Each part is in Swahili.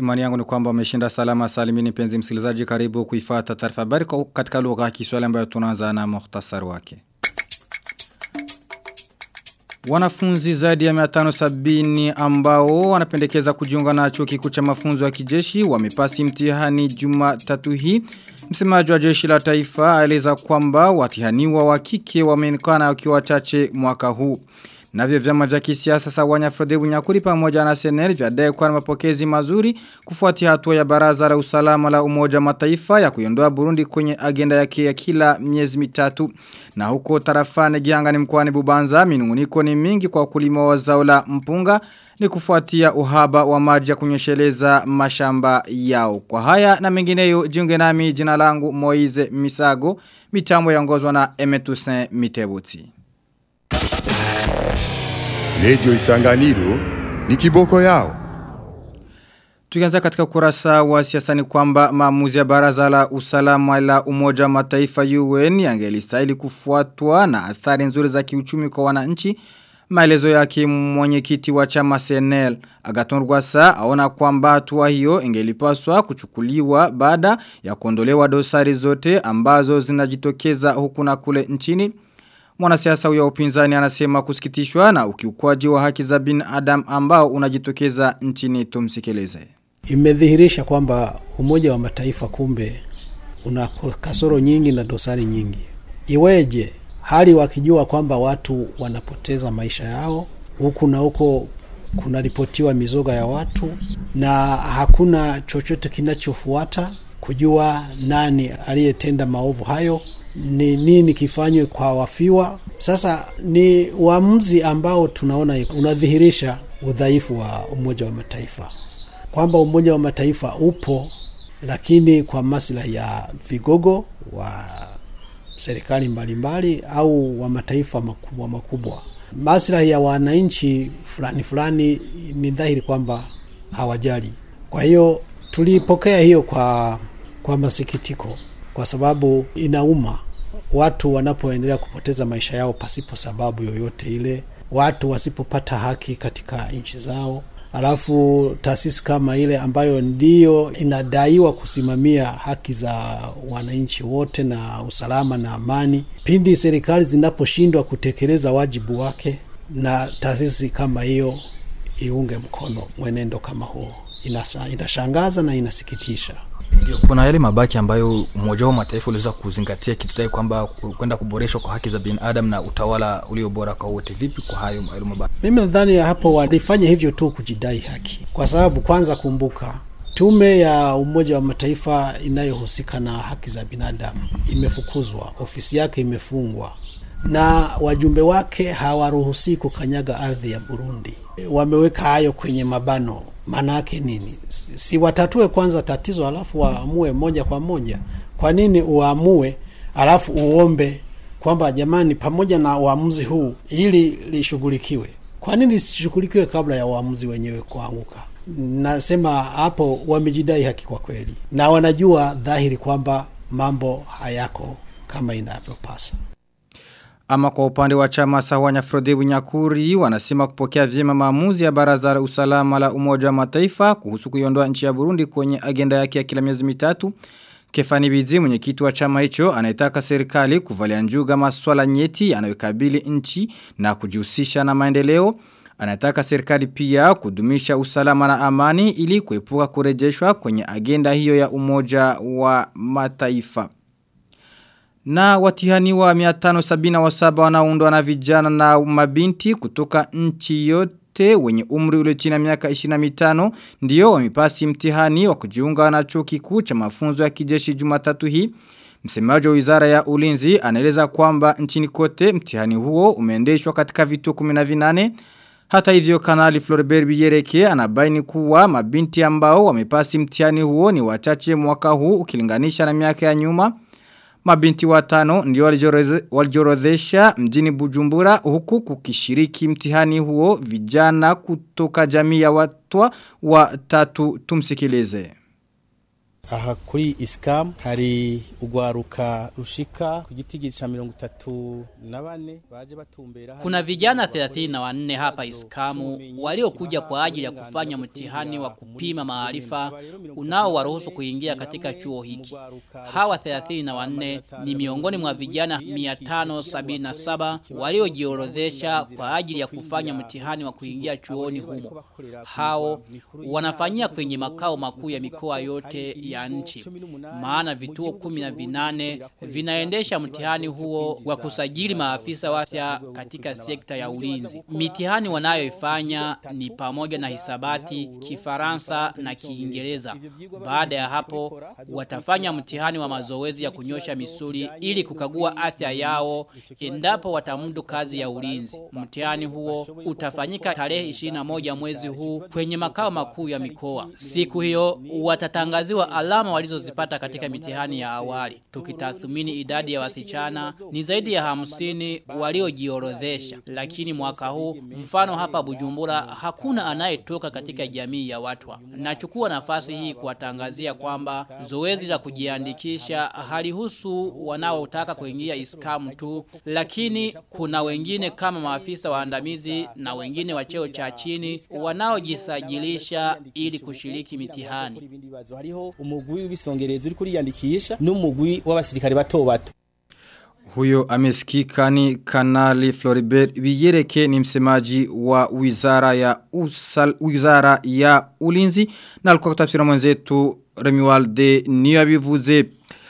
Imani yangu ni kwamba umeshinda salama salimini penzi msikilizaji karibu kuifata taarifa habari katika lugha ya Kiswahili ambayo tunaanza na muhtasari wake. Wanafunzi zaidi ya 570 ambao wanapendekeza kujiunga na chuo kikuu cha mafunzo ya kijeshi wamepasi mtihani Jumatatu hii. Msemaji wa jeshi la taifa aeleza kwamba watihaniwa wa kike wameonekana wakiwa wachache mwaka huu. Navyo vyama vya kisiasa sawanya Frode Bunyakuri pamoja na Senel vyadai kuwa na mapokezi mazuri kufuatia hatua ya baraza la usalama la umoja mataifa ya kuiondoa Burundi kwenye agenda yake ya kila miezi mitatu. Na huko tarafani Gihanga ni mkoani Bubanza minunguniko ni mingi kwa kulima wa zao la mpunga ni kufuatia uhaba wa maji ya kunyesheleza mashamba yao. Kwa haya na mengineyo jiunge nami jina langu Moize Misago mitambo yaongozwa na Emetusen Mitebuti. Radio Isanganiro ni kiboko yao. Tukianza katika kurasa wa siasa ni kwamba maamuzi ya baraza la usalama la umoja mataifa UN yangelistahili kufuatwa na athari nzuri za kiuchumi kwa wananchi. Maelezo yake mwenyekiti wa chama CNL Agaton Rwasa aona kwamba hatua hiyo ingelipaswa kuchukuliwa baada ya kuondolewa dosari zote ambazo zinajitokeza huku na kule nchini. Mwanasiasa huyo upinzani anasema kusikitishwa na ukiukwaji wa haki za binadamu ambao unajitokeza nchini tumsikeleze. Imedhihirisha kwamba umoja wa mataifa kumbe una kasoro nyingi na dosari nyingi. Iweje hali wakijua kwamba watu wanapoteza maisha yao huku na huko kunaripotiwa mizoga ya watu na hakuna chochote kinachofuata kujua nani aliyetenda maovu hayo ni nini kifanywe kwa wafiwa. Sasa ni uamuzi ambao tunaona unadhihirisha udhaifu wa Umoja wa Mataifa, kwamba Umoja wa Mataifa upo lakini kwa maslahi ya vigogo wa serikali mbalimbali au wa mataifa makubwa makubwa. Maslahi ya wananchi fulani fulani ni dhahiri kwamba hawajali. Kwa hiyo tulipokea hiyo kwa, kwa masikitiko kwa sababu inauma watu wanapoendelea kupoteza maisha yao pasipo sababu yoyote ile, watu wasipopata haki katika nchi zao, alafu taasisi kama ile ambayo ndiyo inadaiwa kusimamia haki za wananchi wote na usalama na amani, pindi serikali zinaposhindwa kutekeleza wajibu wake, na taasisi kama hiyo iunge mkono mwenendo kama huo, inasa, inashangaza na inasikitisha. Kuna yale mabaki ambayo umoja wa mataifa uliweza kuzingatia kitudai kwamba kwenda kuboreshwa kwa haki za binadamu na utawala ulio bora kwa wote. Vipi kwa hayo hayo mabaki? Mimi nadhani hapo walifanya hivyo tu kujidai haki, kwa sababu kwanza, kumbuka tume ya Umoja wa Mataifa inayohusika na haki za binadamu imefukuzwa, ofisi yake imefungwa na wajumbe wake hawaruhusi kukanyaga ardhi ya Burundi. Wameweka hayo kwenye mabano. Maana yake nini? Si watatue kwanza tatizo alafu waamue moja kwa moja? Kwa nini uamue alafu uombe kwamba jamani, pamoja na uamuzi huu ili lishughulikiwe? Kwa nini lisishughulikiwe kabla ya uamuzi wenyewe kuanguka? Nasema hapo wamejidai haki kwa kweli, na wanajua dhahiri kwamba mambo hayako kama inavyopasa. Ama kwa upande wa chama sawanya Frodebu Nyakuri wanasema kupokea vyema maamuzi ya baraza la usalama la umoja wa mataifa kuhusu kuiondoa nchi ya Burundi kwenye agenda yake ya kila miezi mitatu. Kefani Bizi mwenyekiti wa chama hicho anaitaka serikali kuvalia njuga masuala nyeti yanayokabili nchi na kujihusisha na maendeleo. Anataka serikali pia kudumisha usalama na amani ili kuepuka kurejeshwa kwenye agenda hiyo ya umoja wa mataifa. Na watihani wa 577 wanaundwa na vijana na mabinti kutoka nchi yote wenye umri ule chini ya miaka 25 ndio wamepasi mtihani wa kujiunga na chuo kikuu cha mafunzo ya kijeshi Jumatatu hii. Msemaji wa Wizara ya Ulinzi anaeleza kwamba nchini kote mtihani huo umeendeshwa katika vituo 18 hata hivyo kanali Floribert Biyereke anabaini kuwa mabinti ambao wamepasi mtihani huo ni wachache mwaka huu ukilinganisha na miaka ya nyuma. Mabinti watano ndio walijiorodhesha mjini Bujumbura huku kukishiriki mtihani huo vijana kutoka jamii ya watwa wa tatu tumsikilize. aha kuri isikamu hari urwaruka rushika ku giti ca mirongo itatu na bane baje batumbera Kuna vijana 34 hapa Iskamu waliokuja kwa ajili ya kufanya mtihani wa kupima maarifa unaowaruhusu kuingia katika chuo hiki. Hawa 34 ni miongoni mwa vijana 577 waliojiorodhesha kwa ajili ya kufanya mtihani wa kuingia chuoni humo. Hao wanafanyia kwenye makao makuu ya mikoa yote ya nchi. Maana vituo kumi na vinane vinaendesha mtihani huo wa kusajili maafisa wapya katika sekta ya ulinzi. Mitihani wanayoifanya ni pamoja na hisabati, kifaransa na kiingereza. Baada ya hapo watafanya mtihani wa mazoezi ya kunyosha misuli ili kukagua afya yao endapo watamudu kazi ya ulinzi. Mtihani huo utafanyika tarehe 21 mwezi huu kwenye makao makuu ya mikoa. Siku hiyo watatangaziwa alama walizozipata katika mitihani ya awali. Tukitathmini idadi ya wasichana ni zaidi ya hamsini waliojiorodhesha. Lakini mwaka huu mfano hapa Bujumbura hakuna anayetoka katika jamii ya watwa. Nachukua nafasi hii kuwatangazia kwamba zoezi la kujiandikisha halihusu wanaotaka kuingia iskamu tu, lakini kuna wengine kama maafisa waandamizi na wengine wa cheo cha chini wanaojisajilisha ili kushiriki mitihani. hariho umugwi w'ibisongerezi uri kuriyandikisha n'umugwi w'abasirikare bato bato Huyo amesikika ni kanali Floribert Biyereke ni msemaji wa wizara ya usal, wizara ya ulinzi na alikuwa kutafsira mwenzetu Remiwalde niyabivuze.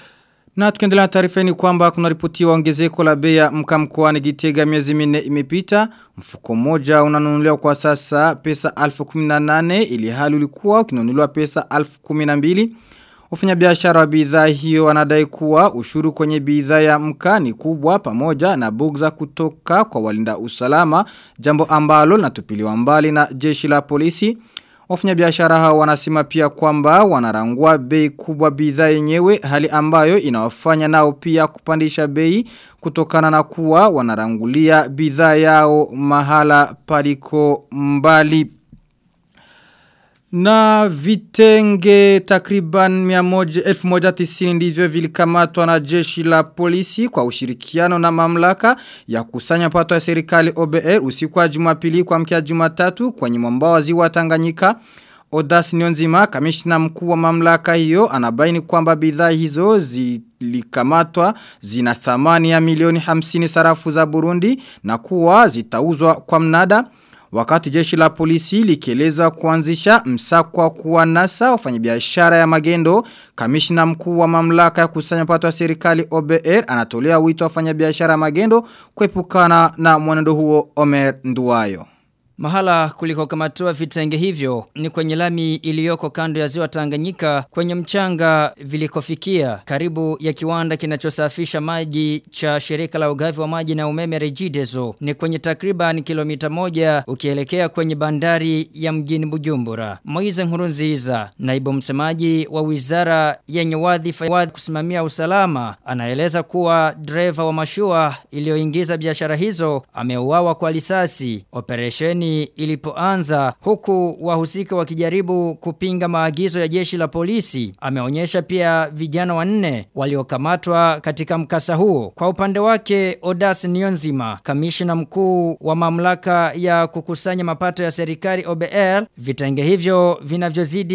Na tukiendelea na taarifa ni kwamba kuna ripotiwa ongezeko la bei ya mka mkoani Gitega miezi minne imepita. Mfuko mmoja unanunuliwa kwa sasa pesa 1018 ili hali ulikuwa ukinunuliwa pesa 1012. Wafanya biashara wa bidhaa hiyo wanadai kuwa ushuru kwenye bidhaa ya mka ni kubwa pamoja na bugza kutoka kwa walinda usalama jambo ambalo linatupiliwa mbali na jeshi la polisi. Wafanya biashara hao wanasema pia kwamba wanarangua bei kubwa bidhaa yenyewe hali ambayo inawafanya nao pia kupandisha bei kutokana na kuwa wanarangulia bidhaa yao mahala paliko mbali. Na vitenge takriban 1190 ndivyo vilikamatwa na jeshi la polisi kwa ushirikiano na mamlaka ya kusanya pato ya serikali OBR usiku wa jumapili kwa mkia jumatatu kwenye mwambao wa ziwa Tanganyika. Odas Nyonzima, kamishna mkuu wa mamlaka hiyo, anabaini kwamba bidhaa hizo zilikamatwa zina thamani ya milioni 50 sarafu za Burundi na kuwa zitauzwa kwa mnada. Wakati jeshi la polisi likieleza kuanzisha msako wa kuwanasa wafanyabiashara ya magendo, kamishna mkuu wa mamlaka ya kusanya pato ya serikali OBR anatolea wito wafanyabiashara ya magendo kuepukana na mwenendo huo Omer Nduwayo. Mahala kuliko kamatoa vitenge hivyo ni kwenye lami iliyoko kando ya ziwa Tanganyika kwenye mchanga vilikofikia karibu ya kiwanda kinachosafisha maji cha shirika la ugavi wa maji na umeme Regideso ni kwenye takriban kilomita moja ukielekea kwenye bandari ya mjini Bujumbura. Moize Nkurunziza, naibu msemaji wa wizara yenye wadhifa wa kusimamia usalama, anaeleza kuwa dreva wa mashua iliyoingiza biashara hizo ameuawa kwa risasi. Operesheni ilipoanza huku wahusika wakijaribu kupinga maagizo ya jeshi la polisi. Ameonyesha pia vijana wanne waliokamatwa katika mkasa huo. Kwa upande wake Odas Nionzima, kamishna mkuu wa mamlaka ya kukusanya mapato ya serikali OBR, vitenge hivyo vinavyozidi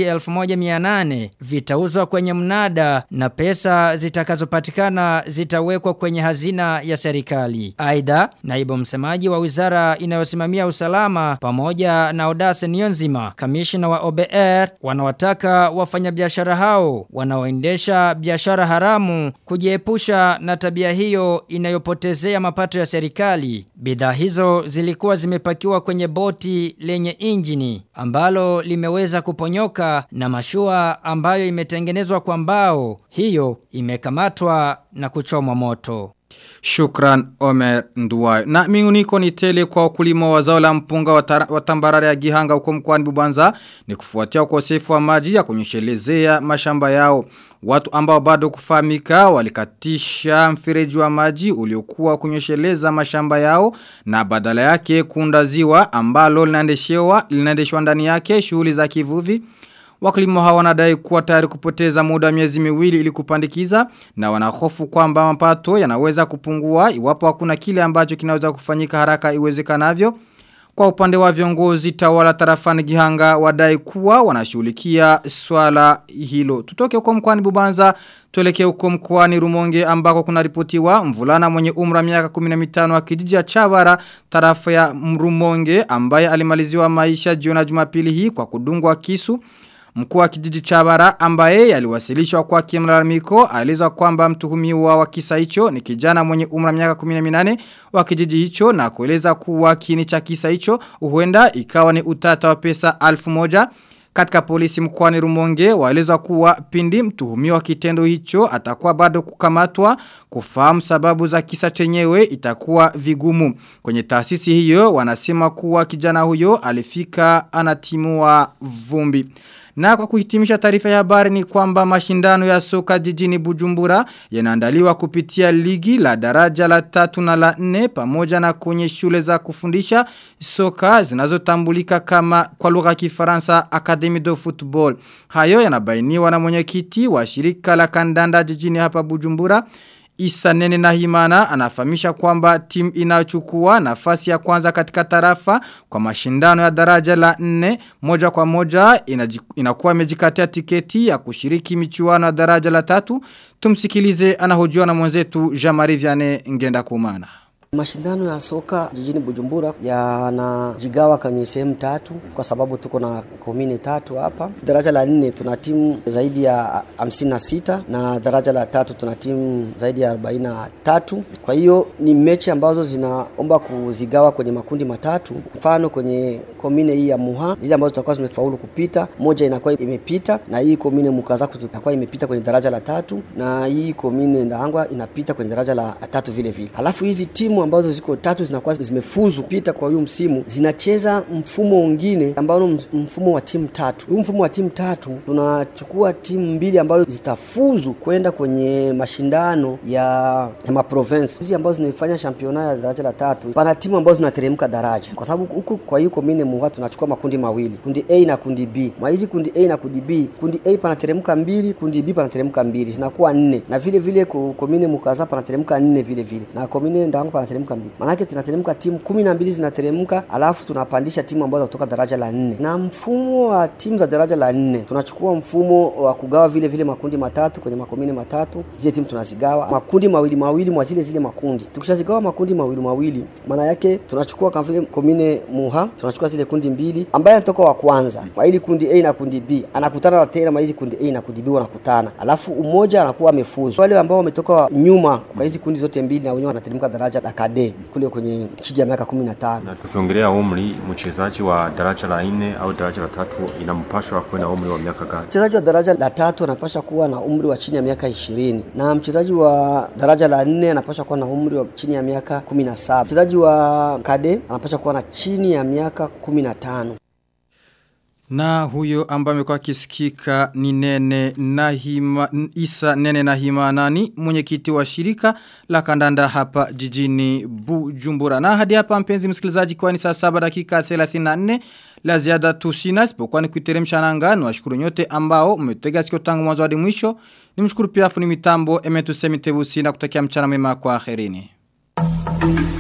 1800 vitauzwa kwenye mnada na pesa zitakazopatikana zitawekwa kwenye hazina ya serikali. Aidha, naibu msemaji wa wizara inayosimamia usalama pamoja na Odase Nionzima, kamishna wa OBR, wanawataka wafanyabiashara hao wanaoendesha biashara haramu kujiepusha na tabia hiyo inayopotezea mapato ya serikali. Bidhaa hizo zilikuwa zimepakiwa kwenye boti lenye injini ambalo limeweza kuponyoka na mashua ambayo imetengenezwa kwa mbao. Hiyo imekamatwa na kuchomwa moto. Shukran Omer Nduwayo. Na miuniko ni tele kwa wakulima wa zao la mpunga wa tambarare ya Gihanga huko mkoani Bubanza ni kufuatia ukosefu wa maji ya kunyeshelezea mashamba yao. Watu ambao bado kufahamika walikatisha mfereji wa maji uliokuwa kunyesheleza mashamba yao na badala yake kuunda ziwa ambalo linaendeshwa linaendeshwa ndani yake shughuli za kivuvi. Wakulima hawa wanadai kuwa tayari kupoteza muda wa miezi miwili ili kupandikiza na wanahofu kwamba mapato yanaweza kupungua iwapo hakuna kile ambacho kinaweza kufanyika haraka iwezekanavyo. Kwa upande wa viongozi tawala tarafani Gihanga wadai kuwa wanashughulikia swala hilo. Tutoke huko mkoani Bubanza tuelekee huko mkoani Rumonge ambako kuna ripotiwa mvulana mwenye umra miaka 15 wa kijiji cha Chabara tarafa ya Rumonge ambaye alimaliziwa maisha jiona Jumapili hii kwa kudungwa kisu. Mkuu wa kijiji cha bara ambaye aliwasilishwa kwa kimlalamiko aliza kwamba mtuhumiwa wa kisa hicho ni kijana mwenye umra miaka 18 wa kijiji hicho na kueleza kuwa kini cha kisa hicho huenda ikawa ni utata wa pesa 1000 katika polisi mkoani Rumonge waeleza kuwa pindi mtuhumiwa kitendo hicho atakuwa bado kukamatwa kufahamu sababu za kisa chenyewe itakuwa vigumu. Kwenye taasisi hiyo wanasema kuwa kijana huyo alifika anatimua vumbi. Na kwa kuhitimisha taarifa ya habari ni kwamba mashindano ya soka jijini Bujumbura yanaandaliwa kupitia ligi la daraja la tatu na la nne pamoja na kwenye shule za kufundisha soka zinazotambulika kama kwa lugha ya Kifaransa Academy de Football. Hayo yanabainiwa na mwenyekiti wa shirika la kandanda jijini hapa Bujumbura. Isa Nene Nahimana anafahamisha kwamba timu inayochukua nafasi ya kwanza katika tarafa kwa mashindano ya daraja la nne moja kwa moja inaji, inakuwa imejikatia tiketi ya kushiriki michuano ya daraja la tatu. Tumsikilize anahojiwa na mwenzetu Jean-Marie Vianney Ngenda Kumana. Mashindano ya soka jijini Bujumbura yanajigawa kwenye sehemu tatu kwa sababu tuko na komini tatu hapa. Daraja la nne tuna timu zaidi ya hamsini na sita na daraja la tatu tuna timu zaidi ya arobaini na tatu. Kwa hiyo ni mechi ambazo zinaomba kuzigawa kwenye makundi matatu. Mfano kwenye komine hii ya Muha, zile ambazo zitakuwa zimefaulu kupita, moja inakuwa imepita na hii komine Mukazaku itakuwa imepita kwenye daraja la tatu na hii komine Ndahangwa inapita kwenye daraja la tatu vile vile. Alafu hizi timu ambazo ziko tatu zinakuwa zimefuzu pita kwa huyu msimu zinacheza mfumo mwingine ambao mfumo wa timu tatu. Huu mfumo wa timu tatu tunachukua timu mbili ambazo zitafuzu kwenda kwenye mashindano ya, ya maprovince hizi ambazo zinaifanya championa ya daraja la tatu. Pana timu ambazo zinateremka daraja, kwa sababu huku kwa hiyo komine Muha tunachukua makundi mawili, kundi A na kundi B. Mwa hizi kundi A na kundi B, kundi A panateremka mbili, kundi B panateremka mbili, zinakuwa nne, na vile vile komine Mukaza panateremka nne vile vile, na komine Ndango panateremka mbili. Maanake tunateremka timu kumi na mbili zinateremka, alafu tunapandisha timu ambazo kutoka daraja la nne. Na mfumo wa timu za daraja la nne tunachukua mfumo wa kugawa vile vile makundi matatu kwenye makomine matatu, zile timu tunazigawa makundi mawili mawili mwa zile zile makundi. Tukishazigawa makundi mawili mawili, maana yake tunachukua kama vile komine Muha, tunachukua zile kundi mbili, ambaye anatoka wa kwanza kwa hili kundi A na kundi B anakutana tena ma hizi kundi A na kundi B wanakutana, alafu umoja anakuwa amefuzu. Wale ambao wametoka nyuma kwa hizi kundi zote mbili na wenyewe wanateremka daraja la kade kule kwenye chiji ya miaka 15. Na tukiongelea umri, mchezaji wa daraja la nne au daraja la tatu inampashwa kuwa na umri wa miaka gani? Mchezaji wa daraja la tatu anapasha kuwa na umri wa chini ya miaka ishirini na mchezaji wa daraja la nne anapasha kuwa na umri wa chini ya miaka kumi na saba. Mchezaji wa kade anapasha kuwa na chini ya miaka kumi na tano. Na huyo ambaye amekuwa akisikika ni nene Nahima Isa Nene Nahima nani mwenyekiti wa shirika la kandanda hapa jijini Bujumbura. Na hadi hapa mpenzi msikilizaji kwa ni saa 7 dakika 34 la ziada tusina isipokuwa ni kuiteremsha nanga na washukuru nyote ambao mmetega sikio tangu mwanzo hadi mwisho. Nimshukuru pia fundi mitambo Emetu Semitebusi na kutakia mchana mwema kwa akhirini.